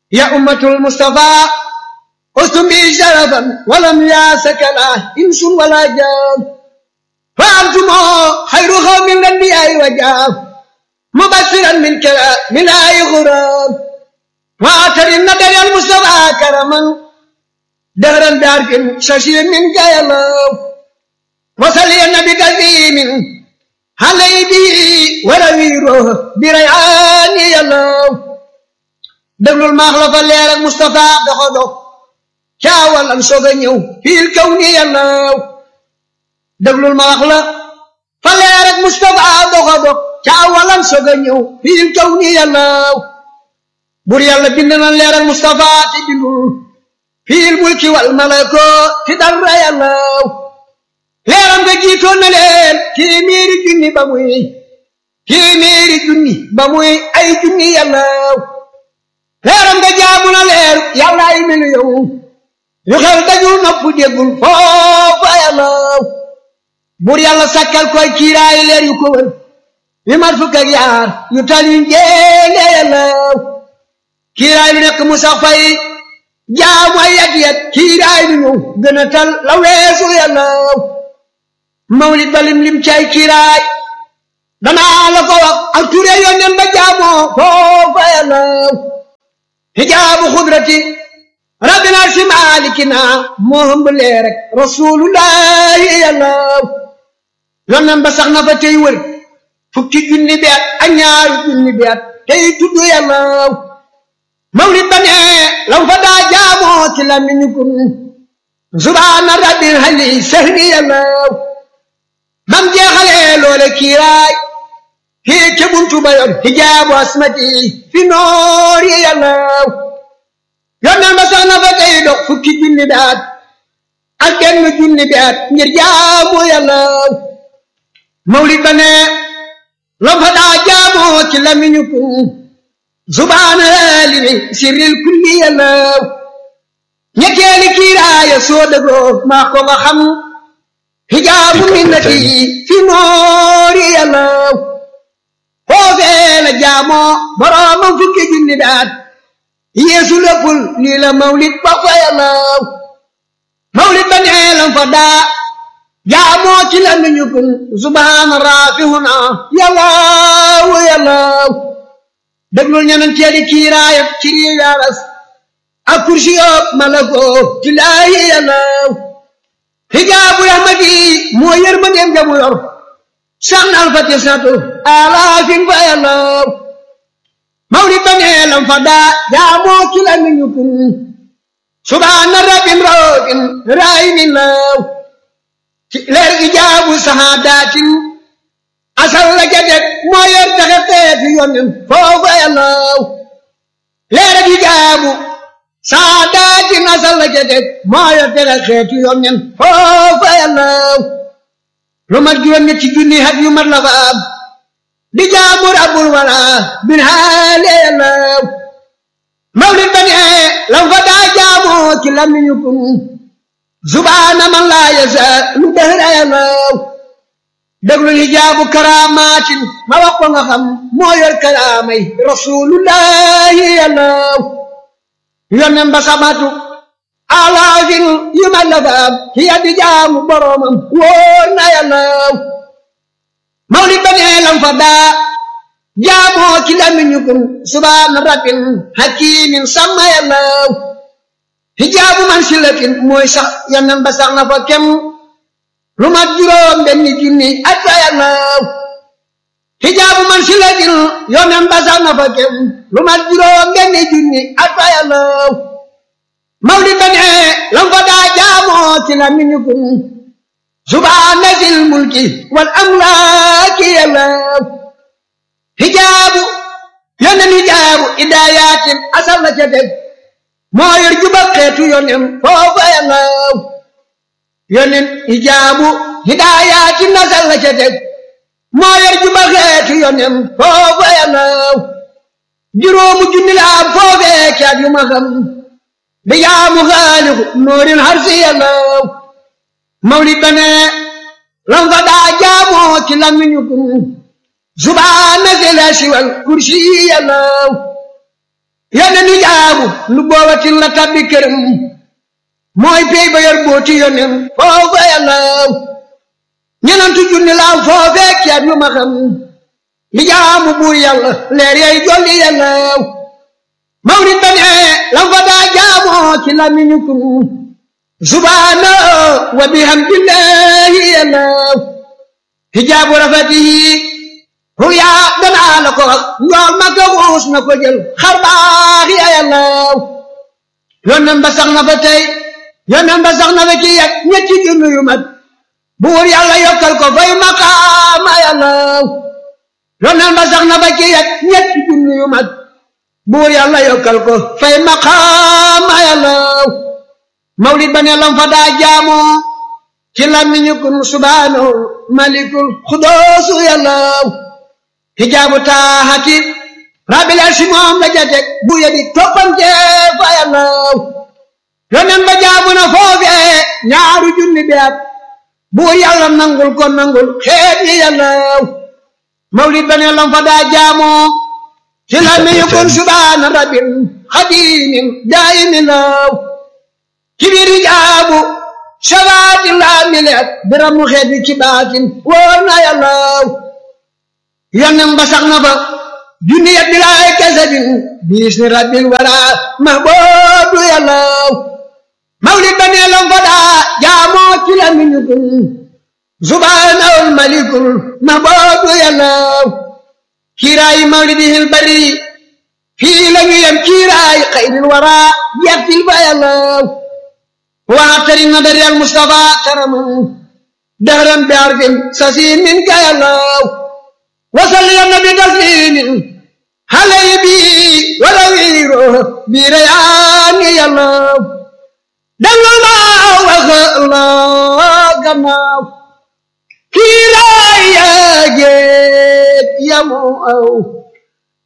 يا أمة المصطفى أستم بي شرفا ولم ياسك لا إنس ولا جان فأنتم خير قوم الأنبياء وجاب مبشرا من كلام من آي غرام وآتر النبي المصطفى كرما دهرا دارك ششير من جاي الله وصلي النبي كريم علي به ورويره بريعان يا الله déglul maax la fa leer ak Moustapha doxo dox caawal am soog a ñëw fiil kaw ni yàllaw déglul ma wax la fa leer ak Moustapha doxo dox caawal am soog a ñëw fiil kaw ni yàllaw bur yàlla bind na leer ak Moustapha te bindul fiil mulki wal malako ti dara yàllaw leeram nga jiitoon na leen téeméeri junni ba muy téeméeri junni ba muy ay junni yàllaw leeram nga jaamu na leer yàlla ay melu yow yu xel dajul nopp déggul foofa yàlla bur yàlla sakkal koy kiiraay leer yu ko wër yu mat fukk ak yaar yu tal yu njéene yàlla kiiraay lu nekk mu sax fay jaamu ay yat yat kiiraay lu ñëw gën a tal la weesu yàlla mawlid ba lim lim cay kiiraay danaa la ko wax ak ture yónneen ba jaamoo foofa yàlla hijaabu xudrati rabbina si maalikina moo hëmb leer rek rasulullahi yàlla yonnan ba sax na fa tey wër fukki junni bi at ak ñaari junni bi at tey tudd yàlla mawlid ba ne lam fa daa jaamoo ci lamiñu kun subhaana rabbil hali sahri yàlla bam jeexalee loole kiiraay fii ca buntu ba yor hijaabu asmati fi noori yàlla yonneen ba sax na fa tey dox fukki junni bi at ak benn junni bi at ngir jaamu yàlla mawlid ba ne lam fa daa jaamoo ci lamiñu kun subhaana limi sirril kulli yàlla ñetteeli kiiraaya soo dëggoo maa ko nga xam hijaabu minnati fi noori yàlla foofee la jaamoo boroomam fukki junni daat yeesu léppul lii la mawlid ba fa yàlla mawlid ba nee lam fa daa jaamoo ci la nuñu kun subhaana raafihuna yàllaawu yàllaaw déglul ñeneen teeli kiiraayat ci rii yaaras ak kursi yoob malakoo ci laayi yàllaaw hijaabu rahmati moo yërmandeem jamu yor sax na alfati satu alaafin fa yàllaw mawlid ba nee lam fa daa jaamoo ci la ni ñu kun subhaana rabbin raofin raayinin law ci leer ijaabu sahaadatin asal la jadet moo yor taxe xeeti yonen foofa yàllaw leer ijaabu sahaadatin asal la jadet moo yor taxe xeeti yonen foofa yàllaw lu mat juróom ñetti junni hat yu mat la fa am di jaamu rabbul wala bin haale yàllaw mawlid ba ne lam fa daa jaamoo ci lamiñu kun subhaana man laa yasa lu dëhra yàllaw déglu hijaabu karaamaatin ma wax ko nga xam moo yor karaamay rasulullahi yàllaw yonnen ba samatu alaafin yu ma la faam hiya di jaamu boromam wóor na yàllaw mawlid ba nee lam fa daa jaamoo ci lamiñu kun subhaana rabbin hakimin sama yàllaw hijaabu man silatin mooy sax yonnen ba sax na fa kem lu mat juróom benni junni at fa yàllaw hijaabu man silatin yonnen ba sax na fa kem lu mat juróom benni junni at fa yàllaw mawlid ba ne lam fa daa jaamoo ci la miñu kun subhaana zil mulki wal amlaaki yàllaw hijaabu yonen hijaabu idaayatin asal la ca teg moo yor juba xeetu yonen foofa yàllaw yonen hijaabu hidaayatin asal la ca teg moo yor juba xeetu yonen foofa yàllaw juróomu junni la am foofee caat yu ma xam bi jaamu xaaliku noorin harsi yàllaw mawlid ba ne lam fa daa jaamoo ci lamiñu kun subhaana zil arshi wal kursi yàllaw yónne nu jaabu lu boobatin la tabbi këram mooy pey ba yor booti yonen foofa yàllaw ñenantu junni laaw foofee ceeb yu ma xam li jaamu buur yàlla leer yay jolli yàllaw mawlid ba ne lam fa daa jaamoo ci lamiñu kun subhaana wa bihamdillahi yàllaw hijaabu rafatihi ruya danaa la ko wax njool ma ko xuus na ko jël xar baax ya yàllaw yónneen ba sax na fa tey yónneen ba sax na fa ci yet ñetti junni yu mat buur yàlla yokkal ko fay maqaama yàllaw yónneen ba sax na fa ci yet ñetti junni yu mat buur yàlla yokkal ko fay maqaama yàllaw mawlid ba ne lam fa daa jaamoo ci làmmiñu kun subhaanahu malikul xudoosu yàllaw hijaabu taaxati rabbil arsi moom la jatek bu yedi toppante fa yàllaw yonen ba jaabu na foofee ñaaru junni bi at buur yàlla nangul ko nangul xeet yi yàllaw mawlid ba ne lam fa daa jaamoo ci làmmiñu kun subhaana rabbil xadimin daayimin law kibiri jaabu shabaati laa mileet biramu xeet wi ci baatin wóor na yàllaw yonen ba sax na fa junni yet bilaay kasabin biis ni rabbil wara mahboobu yàllaw mawlid ba nee lam fa daa jaamoo ci la miñu kun subhaanahul malikul mahboobu yàllaw kiiraayi mawlidihil bari fii la ñu yem kiiraayi xayril wara yettil fa yàllaw واعتري النظر يا المصطفى كرما دهرا بعرف سسين منك يا الله وصل يا النبي تسليم علي بي ولويره بريان يا الله دل الله الله كما كلا يا جيت يا مو